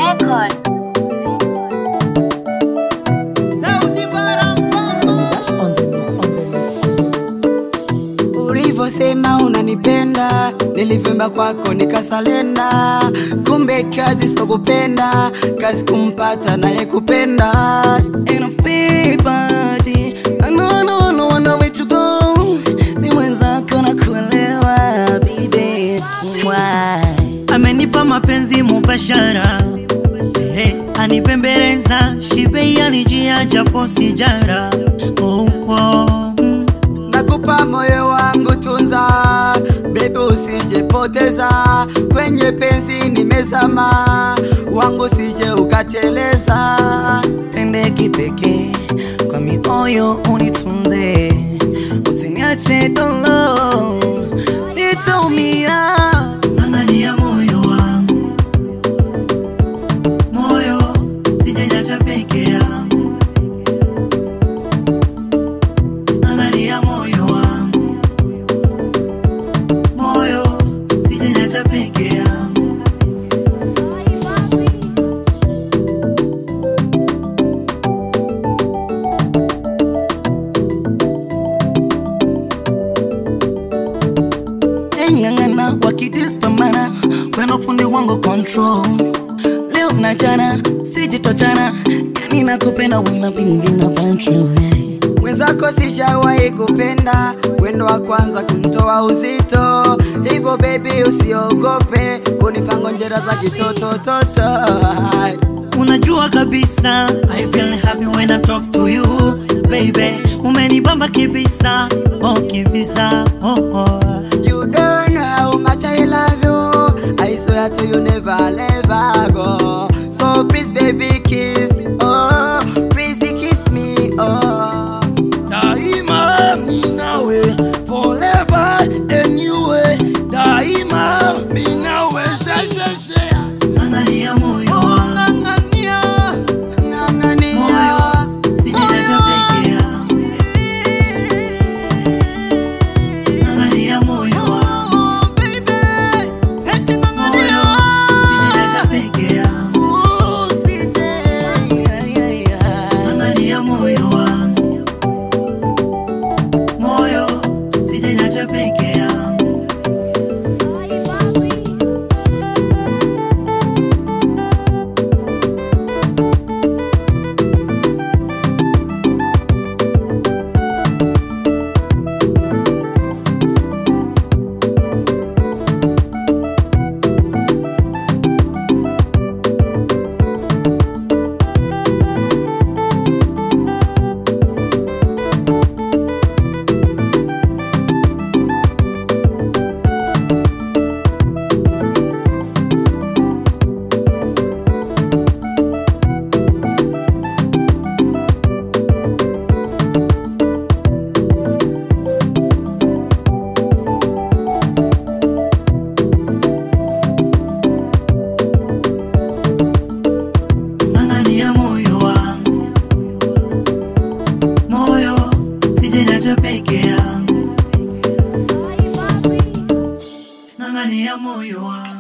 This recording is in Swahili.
record. Ulivyosema unanipenda, nilivimba kwako nikasalenda. Kumbe kazi sio kupenda, kazi kumpata naye kupenda. Ain't no free party. I know, no, no, I know where to go. Ni mwenzako na kuelewa, baby. Why? amenipa mapenzi mubashara Ere, anipembeleza shibe yanijia japo sijara oh, oh. mm. Nakupa moyo wangu tunza, baby usijepoteza kwenye penzi nimezama, wangu sije ukateleza. Pende kipekee kwa mioyo unitunze, usiniache dolo, nitaumia. Angalia moyo wangu moyo sijajacha peke yangu Angalia moyo wangu moyo sijajacha peke yangu Eng'ang'ana wakidispamana weno fundi wangu control leo na jana sijitochana yani nakupenda wina pingina control Mwenzako sijawahi kupenda, wendo wa kwanza kunitoa uzito, hivyo baby usiogope kunipa ngonjera za kitotototo. Unajua kabisa I feel happy when I talk to you baby Umenibamba kibisa oh kibisa oh oh You don't know how much I love you. I swear to you, never let her go. So please, baby, kiss. Oh, please kiss me. Oh, daima mi nawe forever anyway daima mi nawe shesheshe Angalia moyo wangu ng'ang'ania, ng'ang'ania. moyo sijajacha peke yangu Angalia moyo wangu Oh, baby, eti moyo ng'ang'ania. sijajacha peke yangu Oh, CJ, yeah, yeah, yeah. Angalia moyo wangu moyo sijajacha peke yangu Angalia moyo wangu moyo sijajacha peke yangu Angalia moyo wangu